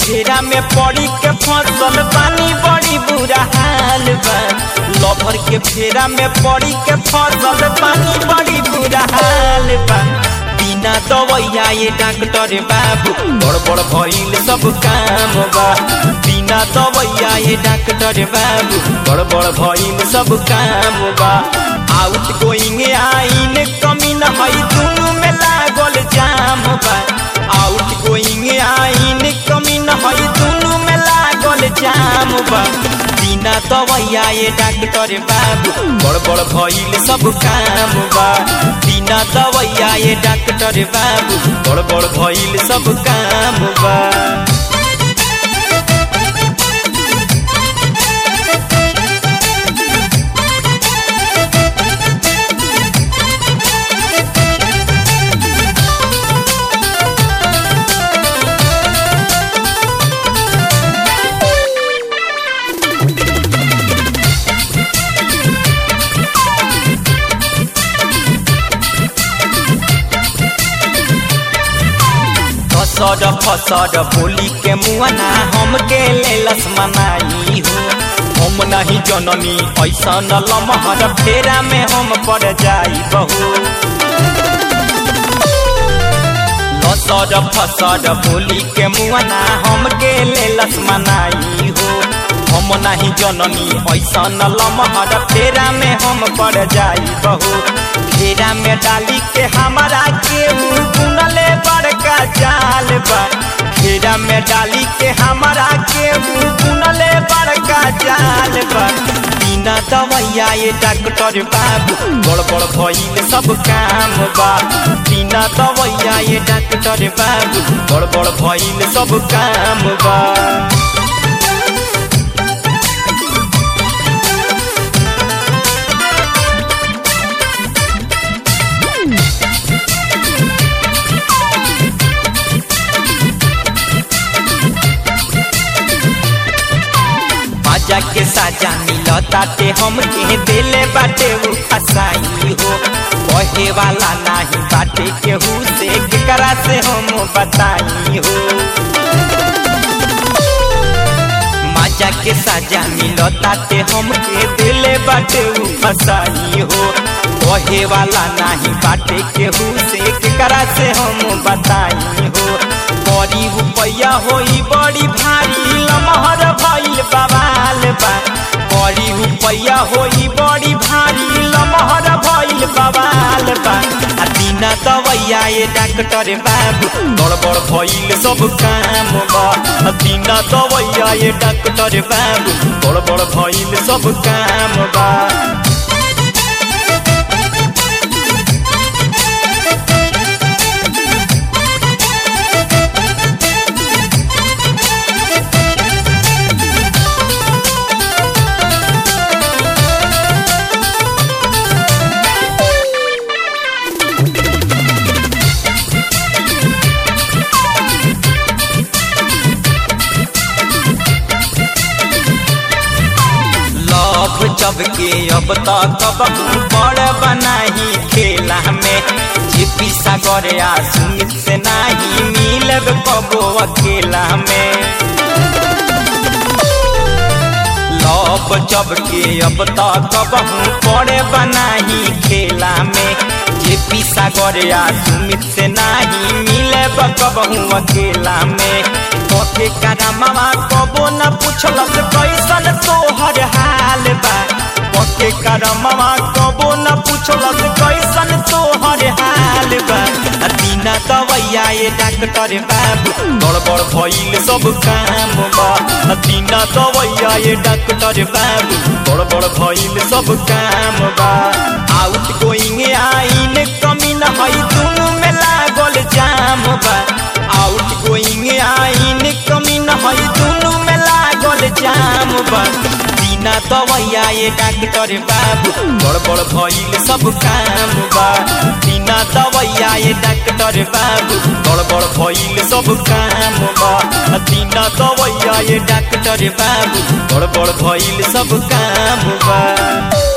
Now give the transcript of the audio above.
फेरा में पड़ी के फसल पानी बड़ी बुरा हाल बा लभर के फेरा में पड़ी के फसल पानी बड़ी बुरा हाल बा बिना दवैया ये डॉक्टर बाबू बड़ बड़ भइल सब काम बा बिना दवैया ये डॉक्टर बाबू बड़ बड़ भइल सब काम बा आउट गोइंग आइन कमी न हई दुनु में लागल जाम बा आउट गोइंग आइन कमी न हई दुनु में लागल जाम बा बिना दवैया ये डॉक्टर बाबू बड़ बड़ भइल सब काम बा बिना दवैया ये डॉक्टर बाबू बड़ बड़ भइल सब काम बा फसड फसड बोली के मुआना हमके लेलस मनाई हो हम नहीं जननी ऐसा न लमहर फेरा में हम पड़ जाई बहू फसड फसड बोली के मुआना हमके लेलस मनाई हो हम नहीं जननी ऐसा न लमहर फेरा में हम पड़ जाई बहू फेरा में डाली के हमारा के बुनले बड़का जाल बा फेरा में डाली के हमारा के बुनले बड़का जाल बा बिना दवैया ये डॉक्टर बाबू बड़ बड़ भइल सब काम बा बिना दवैया ये डॉक्टर बाबू बड़ बड़ भइल सब काम बा बाजा के साजा मिलताते हमके दिले बाटे उ फसाई हो कहे वाला नाही बाटे केहू से केकरा से हम बताई हो माजा के साजा मिलताते हमके दिले बाटे उ फसाई हो कहे वाला नाही बाटे केहू से केकरा से हम बताई हो बड़ी रुपया होई बड़ी भारी लमहर भइल बवाल बा बड़ी रुपया होई बड़ी भारी लमहर भइल बवाल बा आ बिना दवैया ये डॉक्टर बाबू बड़ बड़ भइल सब काम बा आ बिना दवैया ये डॉक्टर बाबू बड़ बड़ भइल सब काम बा लव जब के अब तक बड़ बनाही खेला में जीपी सागर आ सुमित से नाही मिलब कबो अकेला में लव जब के अब तक बड़े बनाही खेला में जेपी सागर आ सुमित से नाही मिलब कबहू अकेला में कके करमवा कबो न पूछलस कैसन तोहर हाल बा कके करमवा कबो न पूछलस कैसन तोहर हाल बा आ बिना दवैया ये डॉक्टर बाबू बड़ बड़ भइल सब काम बा आ बिना दवैया ये डॉक्टर बाबू बड़ बड़ भइल सब काम बा आउट गोइंग आइन कमी न हई दुनु में लागल जाम बा आउट गोइंग आइन कमी न हई दुनु में लागल जाम बा बिना दवैया ये डॉक्टर बाबू बड़ बड़ भइल सब काम बा बिना दवैया ये डॉक्टर बाबू बड़ बड़ भइल सब काम बा बिना दवैया ये डॉक्टर बाबू बड़ बड़ भइल सब काम बा